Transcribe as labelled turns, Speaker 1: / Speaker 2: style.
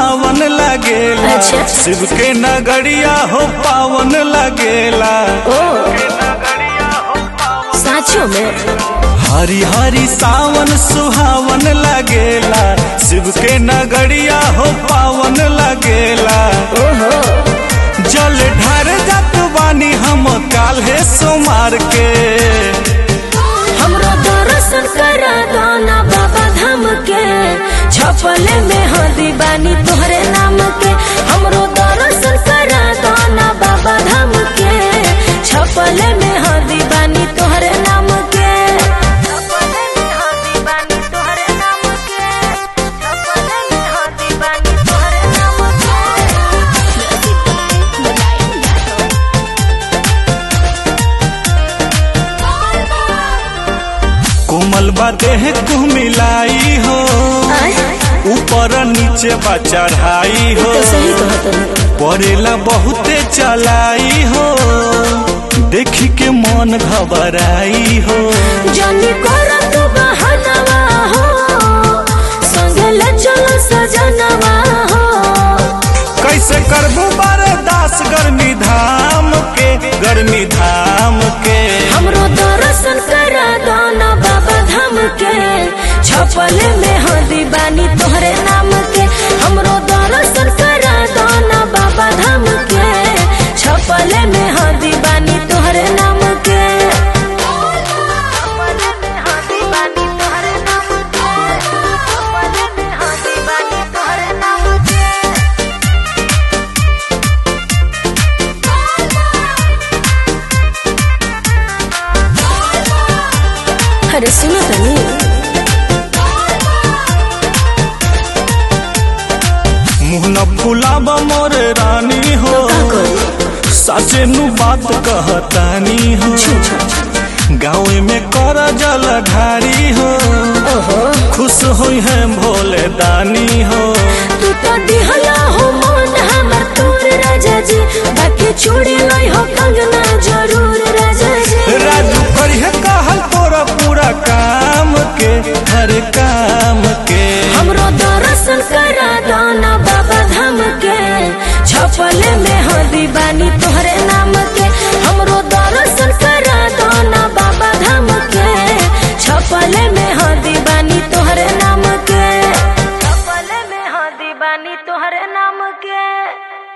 Speaker 1: सुहावन लगेला
Speaker 2: अच्छा।
Speaker 1: शिव के नगरिया हो पावन लगेला
Speaker 2: ओ साँचो में
Speaker 1: हरी हरी सावन सुहावन लगेला शिव के नगरिया हो पावन लगेला
Speaker 2: ओहो
Speaker 1: जल ढार जात बानी हम काल्हे सोमार के
Speaker 2: हमरो दर्शन करा दाना बाबा धाम के छपले में हदी बानी तोहरे नाम के हमरो दर्शन करा दाना बाबा धाम के छपले में हदी बानी तोहरे नाम के छपले में हदी बानी तोहरे नाम के छपले में हदी बानी तोहरे नाम के
Speaker 1: कोमल बा देह को मिलाई हो ऊपर नीचे बा चढ़ाई हो
Speaker 2: तो सही कहत है
Speaker 1: पड़ेला बहुते चलाई हो देखी के मन घबराई हो
Speaker 2: जानी करत बहनवा हो संगल चलो सजनवा हो
Speaker 1: कैसे करबू बर्दाश्त गर्मी धाम के गर्मी धाम के
Speaker 2: हमरो दर्शन करा दाना बाबा धाम के छपल में हदी बानी तोहरे नाम के हमरो दर्शन करा दाना बाबा धाम के छपल में हदी बानी तोहरे नाम के छपल में हदी बानी तोहरे नाम के छपल में हदी बानी तोहरे नाम के अरे सुनो तनी
Speaker 1: मुँह न फुलाब मोर रानी हो
Speaker 2: का करी
Speaker 1: साचे नु बात कहतानी हो गाँव में कर जल ढारी हो
Speaker 2: ओहो
Speaker 1: खुश हुई है भोले दानी हो
Speaker 2: तू तो दिहला हो मन हमर तोर राजा जी बाकी छोड़